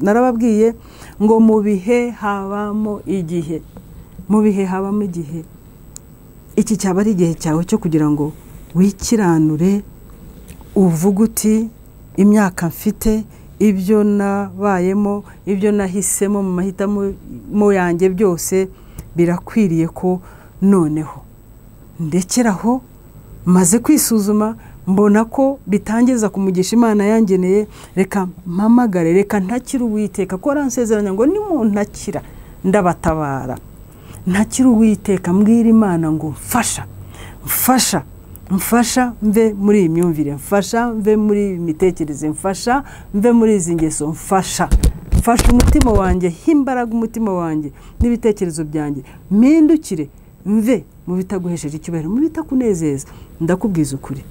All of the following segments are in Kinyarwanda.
narababwiye ngo mu bihe habamo igihe mu bihe habamo igihe iki cyaba ari igihe cyawe cyo kugira ngo wikiranure uvuge uti imyaka mfite ibyo nabayemo ibyo nahisemo mu mahitamo yanjye byose birakwiriye ko noneho ndekeraho maze kwisuzuma mbona ko bitangiza kumugisha imana yangeneye reka mpamagare reka ntakire uwiteka ko aransezeranya ngo nimuntakira ndabatabara ntakire uwiteka mbwira imana ngo mfasha mfasha mfasha mve muri iyi myumvire mfasha mve muri iyi mitekerereze mfasha mve muri izi ngeso mfasha mfasha umutima wanjye himbaraga umutima wanjye n'ibitekerezo byanjye mpindukire mve mu bitaguhesheje icyubahiro mu bitakunezeza ndakubwiza ukuri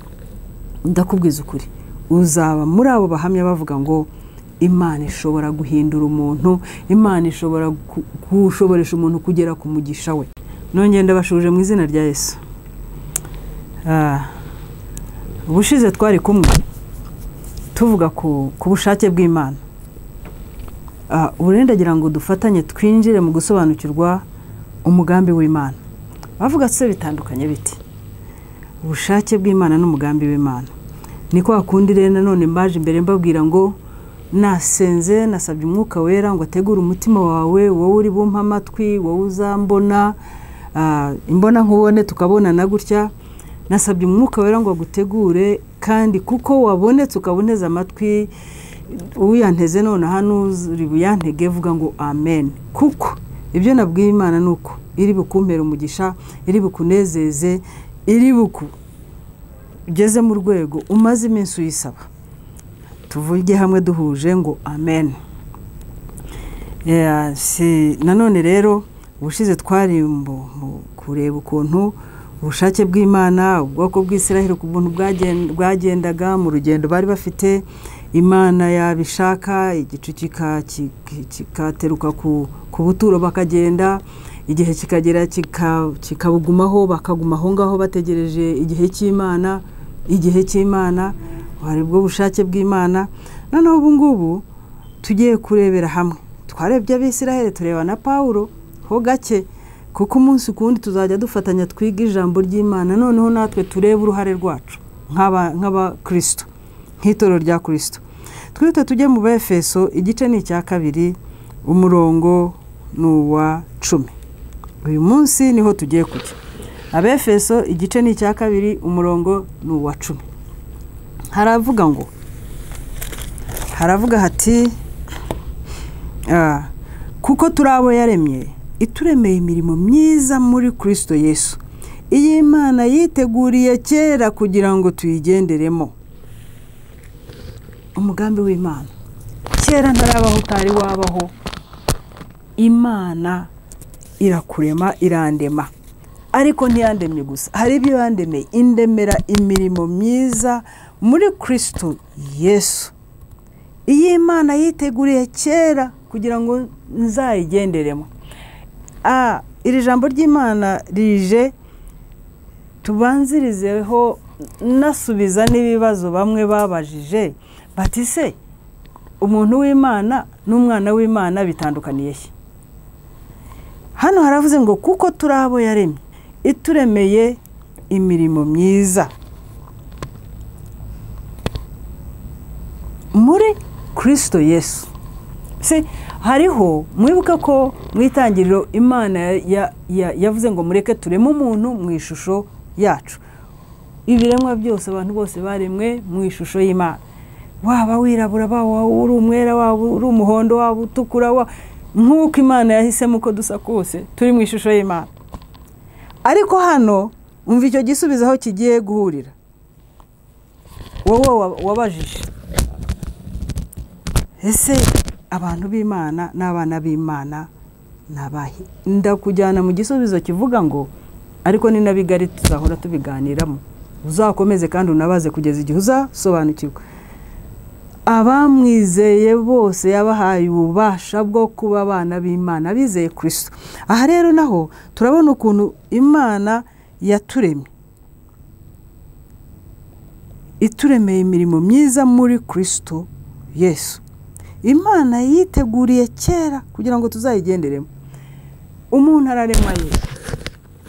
ndakubwiza ukuri uzaba muri abo bahamya bavuga ngo imana ishobora guhindura umuntu imana ishobora gushoboresha umuntu kugera ku mugisha we nongera ndabashuje mu izina rya yesu ubushize twari kumwe tuvuga ku bushake bw'imana uburendagira ngo dufatanye twinjire mu gusobanukirwa umugambi w'imana bavuga se bitandukanye biti ubushake bw'imana n'umugambi w'imana ni kwa kundi rero nanone mbaje imbere mbabwira ngo nasenze nasabye umwuka wera ngo ategure umutima wawe wowe uri bumpe amatwi wowe uzambona imbona nkubone tukabonana gutya nasabye umwuka wera ngo agutegure kandi kuko wabonetse ukaboneza amatwi uyanteze none hano uri buyantege vuga ngo amen kuko ibyo nabwiye imana ni uko iri bukumpera umugisha iri bukunezeze iri buku ugeze mu rwego umaze iminsi uyisaba tuvuge hamwe duhuje ngo amen nanone rero ubushize twari kureba ukuntu ubushake bw'imana ubwoko bw'isirahire ku buntu bwagendaga mu rugendo bari bafite imana yabishaka igicu kikateruka ku buturo bakagenda igihe kikagera kikabugumaho bakaguma aho ngaho bategereje igihe cy'imana igihe cy'imana hari bwo bushake bw'imana noneho ubu ngubu tugiye kurebera hamwe twarebye abisirahire tureba na pawuro ho gake kuko umunsi ku wundi tuzajya dufatanya twiga ijambo ry'imana noneho natwe turebe uruhare rwacu nk'abakristo nk'itoro rya kirisito twite tujye mu befeso igice ni icya kabiri umurongo ni uwa cumi uyu munsi niho tugiye kujya abefeso igice ni icya kabiri umurongo ni uwa cumi haravuga ngo haravuga hati kuko turi abo yaremye ituremeye imirimo myiza muri kirisito yesu iyi Imana yiteguriye kera kugira ngo tuyigenderemo umugambi w'imana kera ntarabaho utari wabaho imana irakurema irandema ariko ntiyandemye gusa hari ibyo yandemeye indemera imirimo myiza muri kirisito yesu iyi Imana yiteguriye kera kugira ngo nzayigenderemo iri jambo ry'imana rije tubanzirizeho nasubiza n'ibibazo bamwe babajije batise umuntu w'imana n'umwana w'imana bitandukaniye he hano haravuze ngo kuko turi abo yaremye ituremeye imirimo myiza muri kirisito yesu hariho mwibuka ko mu itangiriro imana yavuze ngo mureke tureme umuntu mu ishusho yacu ibiremwa byose abantu bose baremwe mu ishusho y'imana waba wirabura waba uri umwera waba uri umuhondo waba utukura nk'uko imana yahisemo uko dusa kose turi mu ishusho y'imana ariko hano umva icyo gisubizo aho kigiye guhurira wowe wabajije ese abantu b'imana n'abana b'imana n'abahe ndakujyana mu gisubizo kivuga ngo ariko ni nabigari tuzahora tubiganiramo uzakomeze kandi unabaze kugeza igihe uzasobanukirwa abamwizeye bose yabahaye ububasha bwo kuba abana b'imana bizeye kirisito aha rero naho turabona ukuntu imana yaturemye ituremeye imirimo myiza muri kirisito yesu imana yiteguriye kera kugira ngo tuzayigenderemo umuntu ararema ye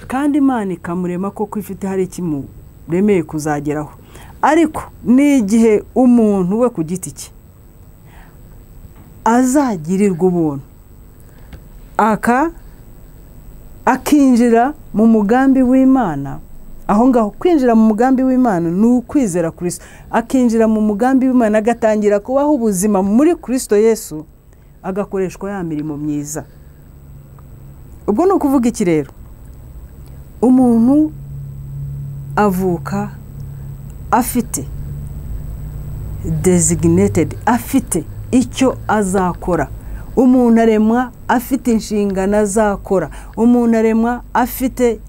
kandi imana ikamurema koko ifite hari ikimuremeye kuzageraho ariko ni igihe umuntu we ku giti cye azagirirwa ubuntu aka akinjira mu mugambi w'imana aho ngaho kwinjira mu mugambi w'imana ni ukwizera kirisito akinjira mu mugambi w'imana agatangira kubaho ubuzima muri kirisito yesu agakoreshwa ya mirimo myiza ubwo ni ukuvuga iki rero umuntu avuka afite deziginetedi afite icyo azakora umuntu aremwa afite inshingano azakora umuntu aremwa afite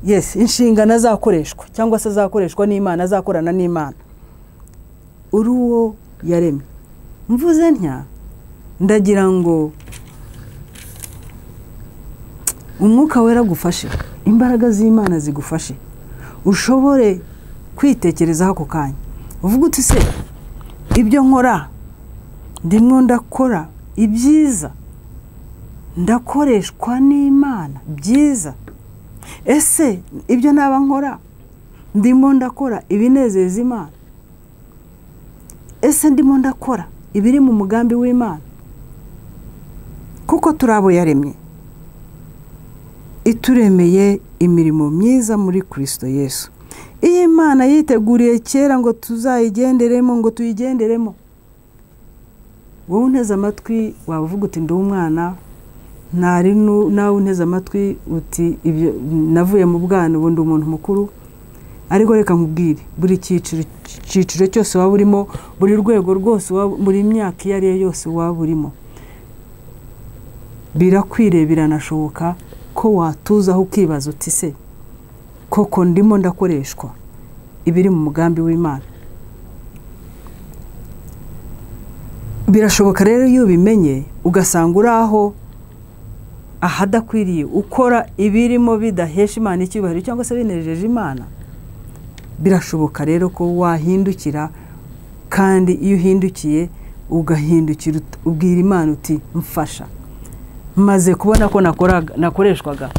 yesi inshingano azakoreshwa cyangwa se azakoreshwa n'imana azakorana n'imana uri uwo yaremye mvuze ntya ndagira ngo umwuka wera agufashe imbaraga z'imana zigufashe ushobore kwitekerezaho ako kanya uvuga uti se ibyo nkora ndimwo ndakora ibyiza ndakoreshwa n'imana byiza ese ibyo naba nkora ndimo ndakora ibinezeza imana ese ndimo ndakora ibiri mu mugambi w'imana kuko turi abo yaremye ituremeye imirimo myiza muri kirisito yesu iyi imana yiteguriye kera ngo tuzayigenderemo ngo tuyigenderemo wowe unteze amatwi wavuga uti ndi umwana ntari nawe unteze amatwi uti ibyo navuye mu bwana ubundi umuntu mukuru ariko reka nkubwire buri cyiciro cyose waba urimo buri rwego rwose buri myaka iyo ari yo yose waba urimo birakwire biranashoboka ko watuzaho ukibaza uti se koko ndimo ndakoreshwa ibiri mu mugambi w'imana birashoboka rero iyo ubimenye ugasanga uri aho ahadakwiriye ukora ibirimo bidahesha imana icyubahiro cyangwa se binejeje imana birashoboka rero ko wahindukira kandi iyo uhindukiye ugahindukira ubwira imana uti mfasha maze kubona ko nakoreshwaga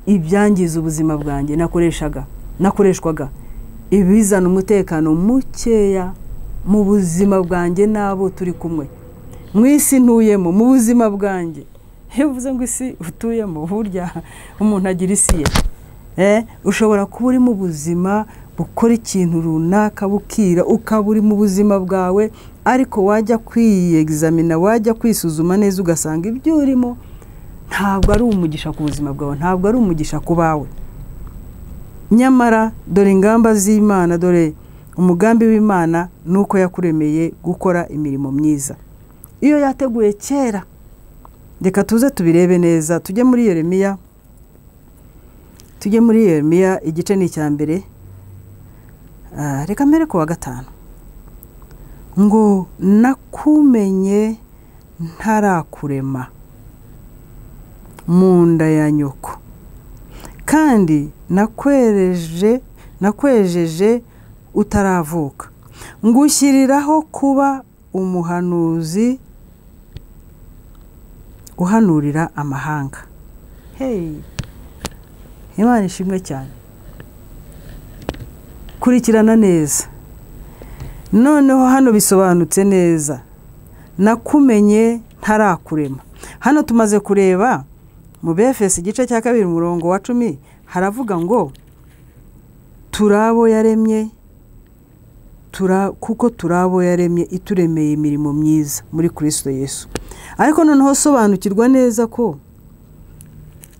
ibyangiza ubuzima bwanjye nakoreshaga nakoreshwaga ibizana umutekano mukeya mu buzima bwanjye n'abo turi kumwe mu isi ntuyemo mu buzima bwanjye iyo uvuze ngo isi utuyemo burya umuntu agira isi ye ushobora kuba uri mu buzima bukora ikintu runaka bukira ukaba uri mu buzima bwawe ariko wajya kwiyegizamina wajya kwisuzuma neza ugasanga ibyo urimo ntabwo ari umugisha ku buzima bwawe ntabwo ari umugisha ku bawe nyamara dore ingamba z'imana dore umugambi w'imana ni uko yakuremeye gukora imirimo myiza iyo yateguye kera reka tuze tubirebe neza tujye muri yeremiya tujye muri yeremiya igice ni icya mbere reka mbere ku wa gatanu ngo nakumenye ntarakurema mu nda ya nyoko kandi nakwereje nakwejeje utaravuka ngushyiriraho kuba umuhanuzi uhanurira amahanga heyi imana ishimwe cyane kurikirana neza noneho hano bisobanutse neza nakumenye ntarakurema hano tumaze kureba mu bfs igice cya kabiri umurongo wa cumi haravuga ngo turi abo yaremye kuko turi abo yaremye ituremeye imirimo myiza muri kirisito yesu ariko noneho sobanukirwa neza ko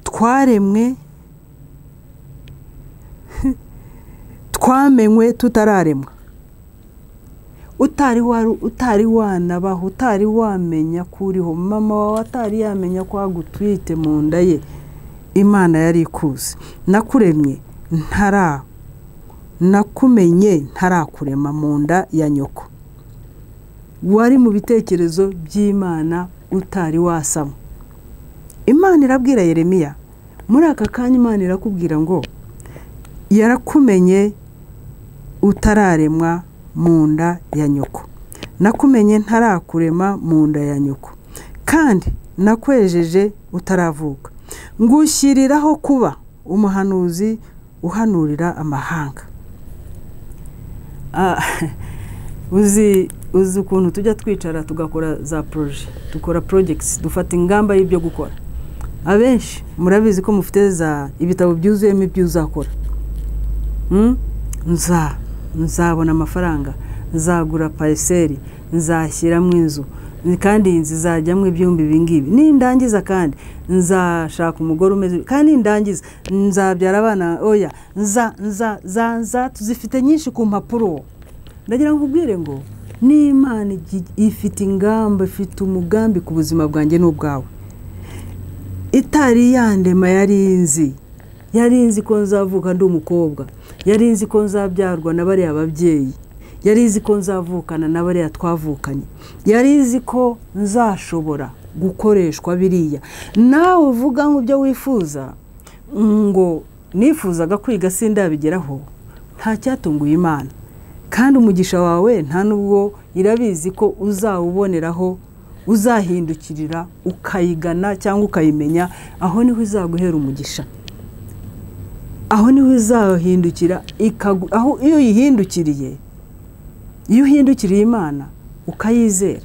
twaremwe twamenywe tutararemwa utari wanabaho utari wamenya ko uriho mama wawe atari yamenya ko agutwite mu nda ye imana yari ikuze nakuremye ntara nakumenye ntarakurema mu nda ya nyoko wari mu bitekerezo by'imana utari wasama imana irabwira yeremiya muri aka kanya imana irakubwira ngo yarakumenye utararemwa mu nda ya nyoko nakumenye ntarakurema mu nda ya nyoko kandi nakwejeje utaravuka ngushyiriraho kuba umuhanuzi uhanurira amahanga Ah, uzi uzi ukuntu tujya twicara tugakora za poroje dukora porojegisi dufata ingamba y'ibyo gukora abenshi murabizi ko mufite za ibitabo byuzuyemo ibyo uzakora Mm? nza nzabona amafaranga nzagura pariseri nzashyiramo inzu kandi iyi nzu izajyamo ibyumba ibingibi nindangiza kandi nzashaka umugore umeze kandi nindangiza nzabyara abana oya nza nza za nza tuzifite nyinshi ku mpapuro ndagira ngo ubwire ngo n'imana igi- ifite ingamba ifite umugambi ku buzima bwanjye n'ubwawe itari yandema yari inzi yari inzi ko nzavuka ndi umukobwa yari inzi ko nzabyarwa na bariya babyeyi yari izi ko nzavukana na bariya twavukanye yari izi ko nzashobora gukoreshwa biriya nawe uvuga nk'ibyo wifuza ngo nifuzaga kwiga sindabigeraho nta cyatunguye imana kandi umugisha wawe nta n'ubwo irabizi ko uzawuboneraho uzahindukirira ukayigana cyangwa ukayimenya aho niho izaguhera umugisha aho niho izahindukira ikagu- aho iyo uyihindukiriye iyo uhindukiriye imana ukayizera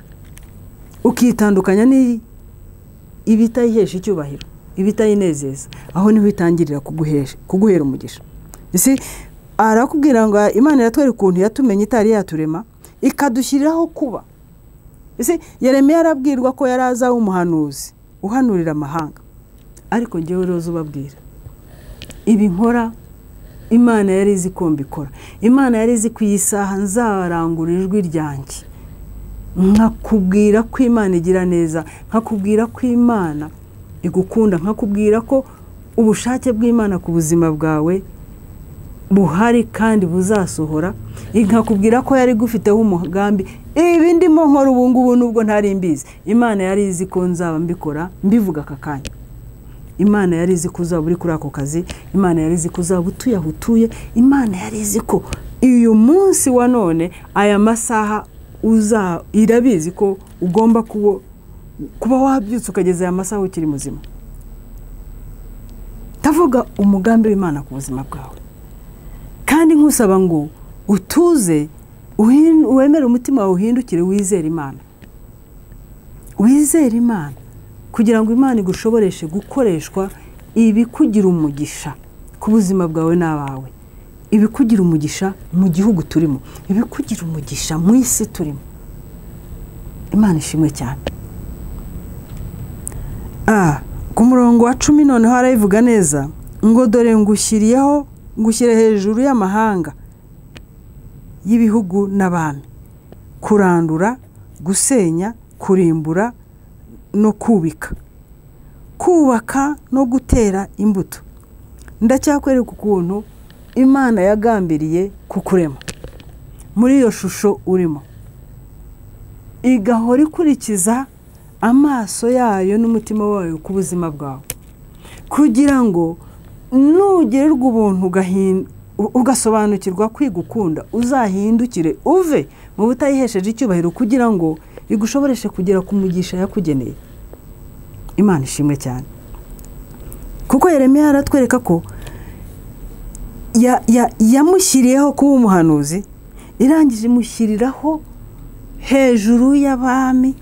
ukitandukanya n'iyi ibitayihesha icyubahiro ibitayinezeza aho niho itangirira kuguhesha kuguhera umugisha ese arakubwira ngo imana iratwereka ukuntu yatumenya itari yaturema ikadushyiriraho kuba ese yeremiya arabwirwa ko yari azaho umuhanuzi uhanurira amahanga ariko ngewe rero ubabwira ibi nkora imana yari izi ko mbikora imana yari izi ku iyi saha nzarangura ijwi ryanjye nkakubwira ko imana igira neza nkakubwira ko imana igukunda nkakubwira ko ubushake bw'imana ku buzima bwawe buhari kandi buzasohora nkakubwira ko yari igufiteho umugambi ibi ndimo nkora ubu ngubu nubwo ntari mbizi imana yari izi ko nzaba mbikora mbivuga aka kanya imana yari izi ko uzaba uri kuri ako kazi imana yari izi ko uzaba utuye aho utuye imana yari izi ko uyu munsi wa none aya masaha uza irabizi ko ugomba kuba kuba wabyutse ukageza aya masaha ukiri muzima ndavuga umugambi w'imana ku buzima bwawe kandi nkusaba ngo utuze uhin- wemere umutima wawe uhindukire wizere imana wizere imana kugira ngo imana igushoboreshe gukoreshwa ibikugira umugisha ku buzima bwawe n'abawe ibikugira umugisha mu gihugu turimo ibikugira umugisha mu isi turimo imana ishimwe cyane Ah, ku murongo wa cumi noneho arayivuga neza ngo dore ngushyiriyeho ngushyire hejuru y'amahanga y'ibihugu n'abami kurandura gusenya kurimbura no kubika kubaka no gutera imbuto ndacyakwereka ukuntu imana yagambiriye kukurema muri iyo shusho urimo igahora ikurikiza amaso yayo n'umutima wayo ku buzima bwawe kugira ngo nugererwa ubuntu ugahin- u- ugasobanukirwa kwigukunda uzahindukire uve mu butayihesheje icyubahiro kugira ngo igushoboreshe kugera ku mugisha yakugeneye imana ishimwe cyane kuko yeremiya aratwereka ko ya- ya- yamushyiriyeho kuba umuhanuzi irangije imushyiriraho hejuru y'abami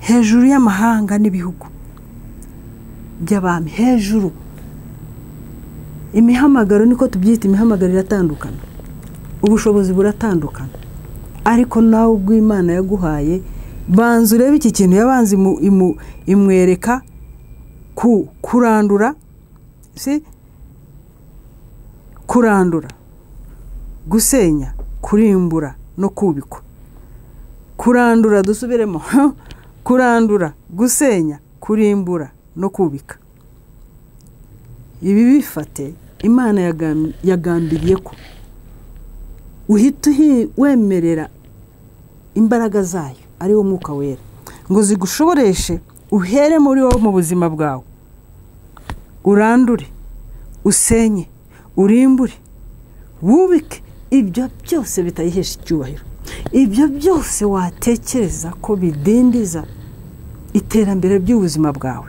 hejuru y'amahanga n'ibihugu by'abami hejuru imihamagaro niko tubyita imihamagaro iratandukana ubushobozi buratandukana ariko nawe ubwo imana yaguhaye banza urebe iki kintu yabanza imu- imu- imwereka ku kurandura si kurandura gusenya kurimbura no kubikwa kurandura dusubiremo kurandura gusenya kurimbura no kubika ibi bifate imana yagam- yagambiriye ko uhita uhi- wemerera imbaraga zayo ariwo mwuka wera ngo zigushoboreshe uhere muri wowe mu buzima bwawe urandure usenye urimbure wubike ibyo byose bitayihesha icyubahiro ibyo byose watekereza ko bidindiza iterambere ry'ubuzima bwawe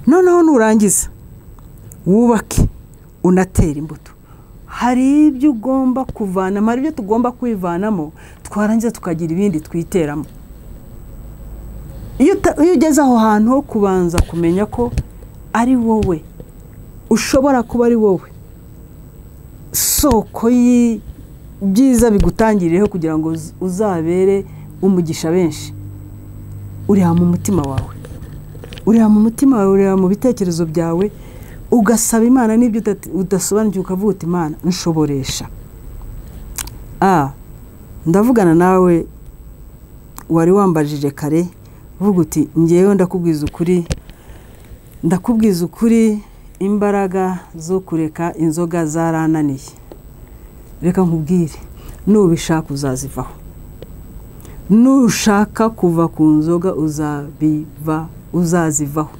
noneho nurangiza wubake unatere imbuto hari ibyo ugomba kuvanamo hari ibyo tugomba kwivanamo twarangiza tukagira ibindi twiteramo iyo uta- iyo ugeze aho hantu ho kubanza kumenya ko ari wowe ushobora kuba ari wowe soko y'ibyiza bigutangiriyeho kugira ngo uz- uzabere umugisha benshi ureba mu mutima wawe ureba mu mutima wawe ureba mu bitekerezo byawe ugasaba imana n'ibyo udati- udasobanukiwe ukavuga uti imana nshoboresha a ndavugana nawe wari wambajije kare uvuga uti ngewe ndakubwiza ukuri ndakubwiza ukuri imbaraga zo kureka inzoga zarananiye reka nkubwire nubishaka uzazivaho nushaka kuva ku nzoga uzabiva uzazivaho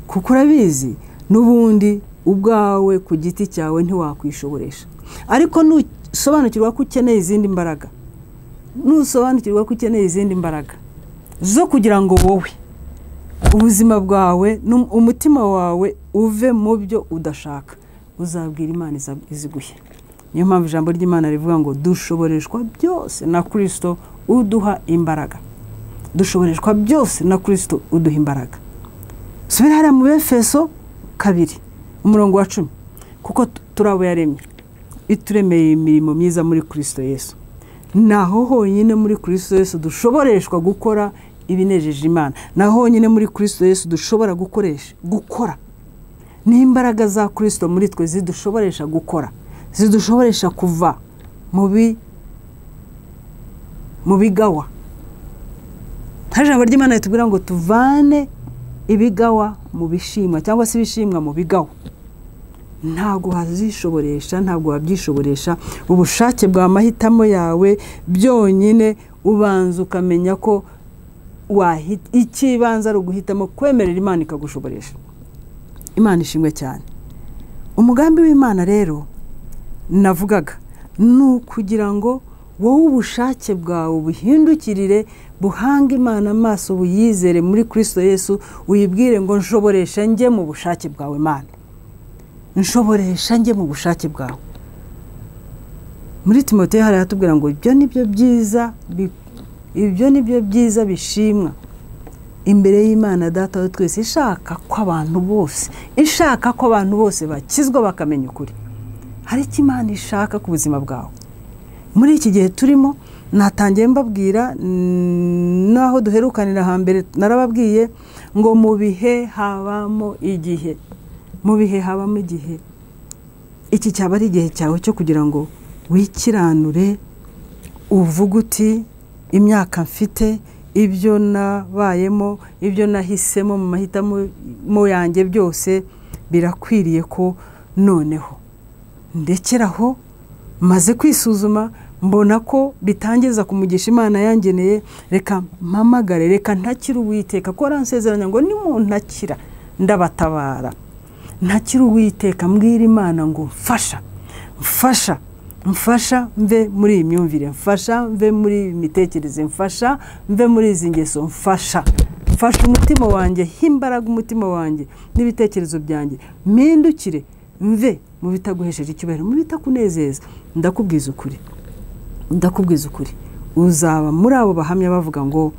kuko urabizi n'ubundi ubwawe ku giti cyawe ntiwakwishoboresha ariko nusobanukirwa ko ukeneye izindi mbaraga nusobanukirwa ko ukeneye izindi mbaraga zo kugira ngo wowe ubuzima bwawe n'um- umutima wawe uve mu byo udashaka uzabwira imana iza- iziguhe niyo mpamvu ijambo ry'imana rivuga ngo dushoboreshwa byose na kirisito uduha imbaraga dushoboreshwa byose na kirisito uduha imbaraga subira hariya mu befeso kabiri umurongo wa cumi kuko tu- turi abo yaremye ituremeye imirimo myiza muri kirisito yesu naho honyine muri kirisito yesu dushoboreshwa gukora ibinejeje imana naho honyine muri kirisito yesu dushobora gukoresha gukora n'imbaraga za kirisito muri twe zidushoboresha gukora zidushoboresha kuva mu bi- mu bigawa nta jambo ry'imana ritubwira ngo tuvane ibigawa mu bishimwa cyangwa se ibishimwa mu bigawa ntabwo wazishoboresha ntabwo wabyishoboresha ubushake bwa mahitamo yawe byonyine ubanza ukamenya ko wahi- icy'ibanze ari uguhitamo kwemerera imana ikagushoboresha imana ishimwe cyane umugambi w'imana rero navugaga ni ukugira ngo wowe ubushake bwawe buhindukirire buhange imana amaso buyizere muri kirisito yesu uyibwire ngo nshoboresha njye mu bushake bwawe mana nshoboresha njye mu bushake bwawe muri timoteyo hariya hatubwira ngo ibyo ni byo byiza bi- ibyo ni byo byiza bishimwa imbere y'imana data wa twese ishaka ko abantu bose ishaka ko abantu bose bakizwa bakamenya ukuri hari icyo imana ishaka ku buzima bwawe muri iki gihe turimo natangiye mbabwira mm, n'aho duherukanira hambere narababwiye ngo mu bihe habamo igihe mu bihe habamo igihe iki cyaba ari igihe cyawe cyo kugira ngo wikiranure uvuge uti imyaka mfite ibyo nabayemo ibyo nahisemo mu mahitamo mo yanjye byose birakwiriye ko noneho ndekeraho maze kwisuzuma mbona ko bitangiza kumugisha imana yangeneye reka mpamagare reka ntakire uwiteka ko aransezeranya ngo nimuntakira ndabatabara ntakire uwiteka mbwira imana ngo mfasha mfasha mfasha mve muri iyi myumvire mfasha mve muri iyi mitekerereze mfasha mve muri izi ngeso mfasha mfasha umutima wanjye himbaraga umutima wanjye n'ibitekerezo byanjye mpindukire mve mu bitaguhesheje icyubahiro mu bitakunezeza ndakubwiza ukuri ndakubwiza ukuri uzaba muri abo bahamya bavuga ngo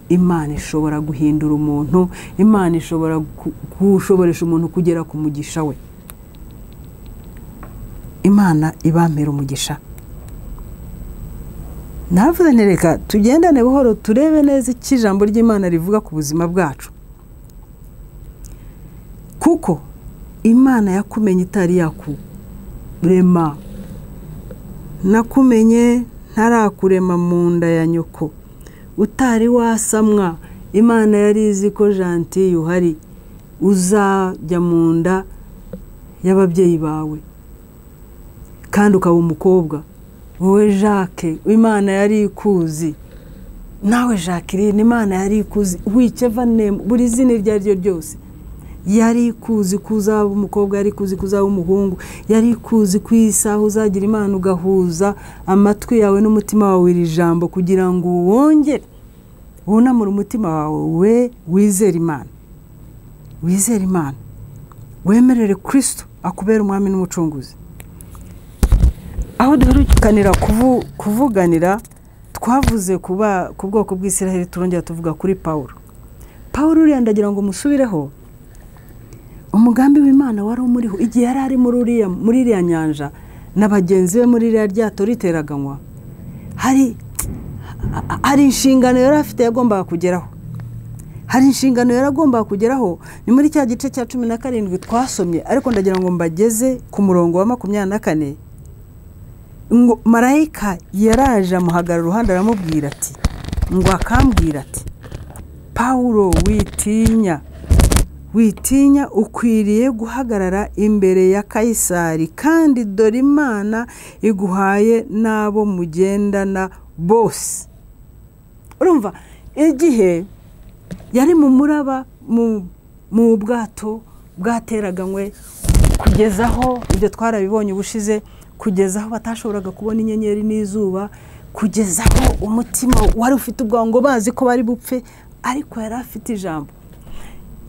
imana ishobora guhindura umuntu imana ishobora gu- gushoboresha umuntu kugera ku mugisha we imana ibampera umugisha navuze nti reka tugendane buhoro turebe neza icyo ijambo ry'imana rivuga ku buzima bwacu kuko imana yakumenye itari yakurema nakumenye ntarakurema mu nda ya nyoko utari wasamwa imana yari izi ko jantiye uhari uzajya mu nda y'ababyeyi bawe kandi ukaba umukobwa wowe jacques imana yari ikuzi nawe jacqueline imana yari ikuzi wiceva nemu buri zina iryo ari ryo ryose yari kuzi ko uzaba umukobwa yari kuzi ko uzaba umuhungu yari kuzi ko iyi saha uzagira imana ugahuza amatwi yawe n'umutima wawe iri jambo kugira ngo wongere wunamure umutima wawe we wizere imana wizere imana wemerere kirisito akubera umwami n'umucunguzi aho duherukanira kuvuganira twavuze ku bwoko bw'isiraheli turongera tuvuga kuri paul paul uriya ndagira ngo musubireho umugambi w'imana wari umuriho igihe yari ari muri iriya nyanja na bagenzi be muri iriya ryato riteraganywa hari inshingano yari afite yagombaga kugeraho hari inshingano yari agombaga kugeraho ni muri cya gice cya cumi na karindwi twasomye ariko ndagira ngo mbageze ku murongo wa makumyabiri na kane ngo marayika yaraje amuhagara uruhande aramubwira ati ngo akambwira ati paul witinya witinya ukwiriye guhagarara imbere ya kayisari kandi dore imana iguhaye n'abo mugendana bose urumva igihe yari mu muraba mu bwato bwateraganywe kugezaho ibyo twarabibonye ubushize kugeza aho batashoboraga kubona inyenyeri n'izuba kugeza aho umutima wari ufite ubwango bazi ko bari bupfe ariko yari afite ijambo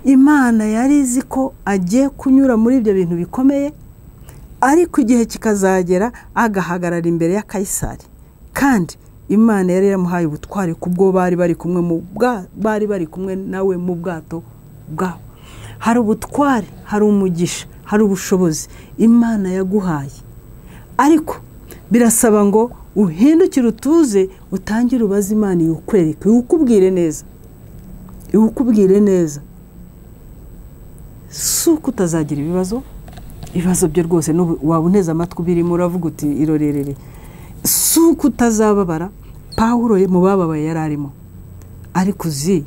imana yari izi ko agiye kunyura muri ibyo bintu bikomeye ariko igihe kikazagera agahagarara imbere ya kayisari kandi imana yari yaramuhaye ubutwari kubwo bari bari kumwe mu bari bari kumwe nawe mu bwato bwabo hari ubutwari hari umugisha hari ubushobozi imana yaguhaye ariko birasaba ngo uhindukire utuze utangire ubaze imana iwukwereke iwukubwire neza iwukubwire neza si uko utazagira ibibazo ibibazo byo rwose waba uneze amatwi ubirimo uravuga uti irorerere si uko utazababara paul mu bababaye yari arimo ariko uzi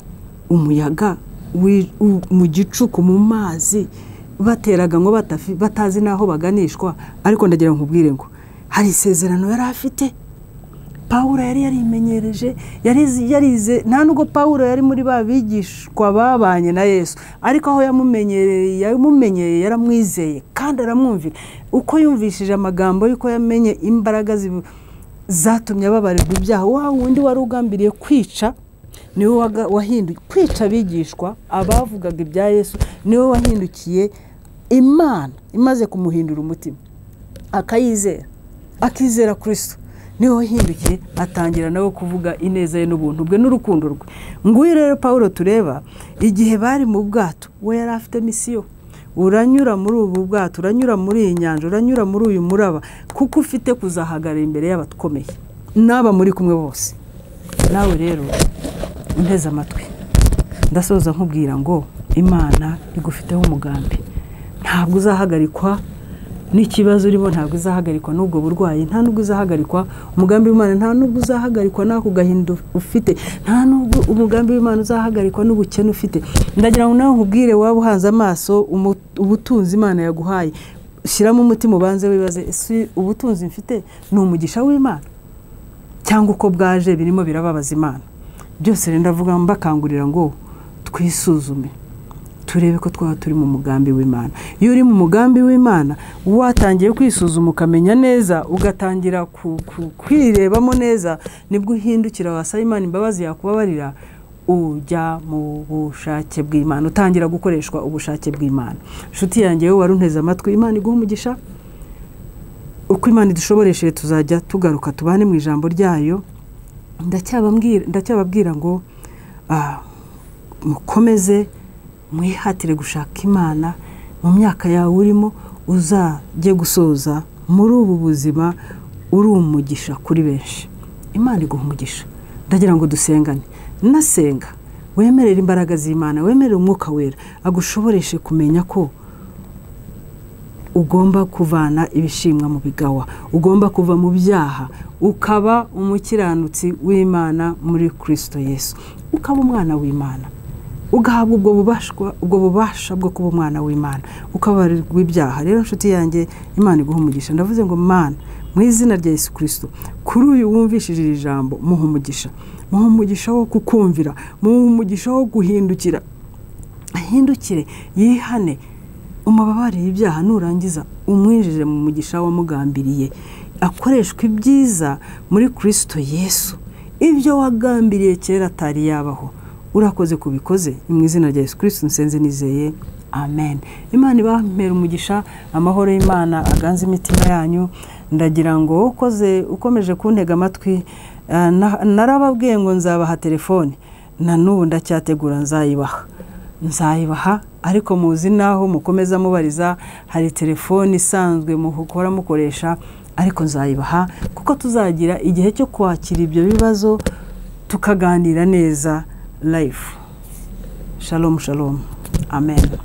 umuyaga mu gicuku mu mazi bateraga ngo batazi n'aho baganishwa ariko ndagira ngo nkubwire ngo hari isezerano yari afite paul yari yarimenyereje yarize nta nubwo paul yari muri ba bigishwa babanye na yesu ariko aho yamumenyereye yamumenyereye yaramwizeye kandi aramwumvira uko yumvishije amagambo y'uko yamenye imbaraga zatumye ababarirwa ibyaha wa wundi wari ugambiriye kwica niwe wahinduye kwica abigishwa abavugaga ibya yesu niwe wahindukiye imana imaze kumuhindura umutima akayizera akizera kirisito niwe wahindukiye atangira nawe kuvuga ineza ye n'ubuntu bwe n'urukundo rwe nguyu rero paul tureba igihe bari mu bwato we yari afite misiyo uranyura muri ubu bwato uranyura muri iyi nyanja uranyura muri uyu muraba kuko ufite kuzahagarara imbere y'abakomeye n'aba muri kumwe bose nawe rero unteze amatwi ndasoza nkubwira ngo imana igufiteho umugambi ntabwo uzahagarikwa n'ikibazo urimo ntabwo uzahagarikwa n'ubwo burwayi nta nubwo uzahagarikwa umugambi w'imana nta nubwo uzahagarikwa n'ako gahinda ufite nta nubwo umugambi w'imana uzahagarikwa n'ubukene ufite ndagira ngo nawe nkubwire waba uhanze amaso ubutunzi imana yaguhaye shyiramo umutima ubanze wibaze si ubutunzi mfite ni umugisha w'imana cyangwa uko bwaje birimo birababaza imana byose rero ndavuga mbakangurira ngo twisuzume turebe ko twaba turi mu mugambi w'imana iyo uri mu mugambi w'imana watangiye kwisuzuma ukamenya neza ugatangira kwirebamo neza nibwo uhindukira wasaba imana imbabazi yakubabarira ujya mu bushake bw'imana utangira gukoreshwa ubushake bw'imana inshuti yanjye wowe wari unteze amatwi imana iguha umugisha uko imana idushoboresheje tuzajya tugaruka tubane mu ijambo ryayo ndacyababwira ngo mukomeze mwihatire gushaka imana mu myaka yawe urimo uzajye gusoza muri ubu buzima uri umugisha kuri benshi imana iguha umugisha ndagira ngo dusengane nasenga wemerere imbaraga z'imana wemerere umwuka wera agushoboreshe kumenya ko ugomba kuvana ibishimwa mu bigawa ugomba kuva mu byaha ukaba umukiranutsi w'imana muri kirisito yesu ukaba umwana w'imana ugahabwa ubwo bubashwa ubwo bubasha bwo kuba umwana w'imana ukabarirwa ibyaha rero inshuti yanjye imana iguha umugisha ndavuze ngo mana mu izina rya yesu kirisito kuri uyu wumvishije iri jambo muha umugisha muha umugisha wo kukumvira muha umugisha wo guhindukira ahindukire yihane umubabarire ibyaha nurangiza umwinjire mu mugisha wamugambiriye akoreshwa ibyiza muri kirisito yesu ibyo wagambiriye kera atari yabaho urakoze kubikoze ni mu izina rya yesu kirisito nsenze nizeye amen imana ibamera umugisha amahoro y'imana aganze imitima yanyu ndagira ngo ukoze ukomeje kuntega amatwi eh, na- narababwiye ngo nzabaha telefone na n'ubu ndacyategura nzayibaha nzayibaha ariko muzi n'aho mukomeza mubariza hari telefone isanzwe muhora mukoresha ariko nzayibaha kuko tuzagira igihe cyo kwakira ibyo bibazo tukaganira neza life shalom shalom amen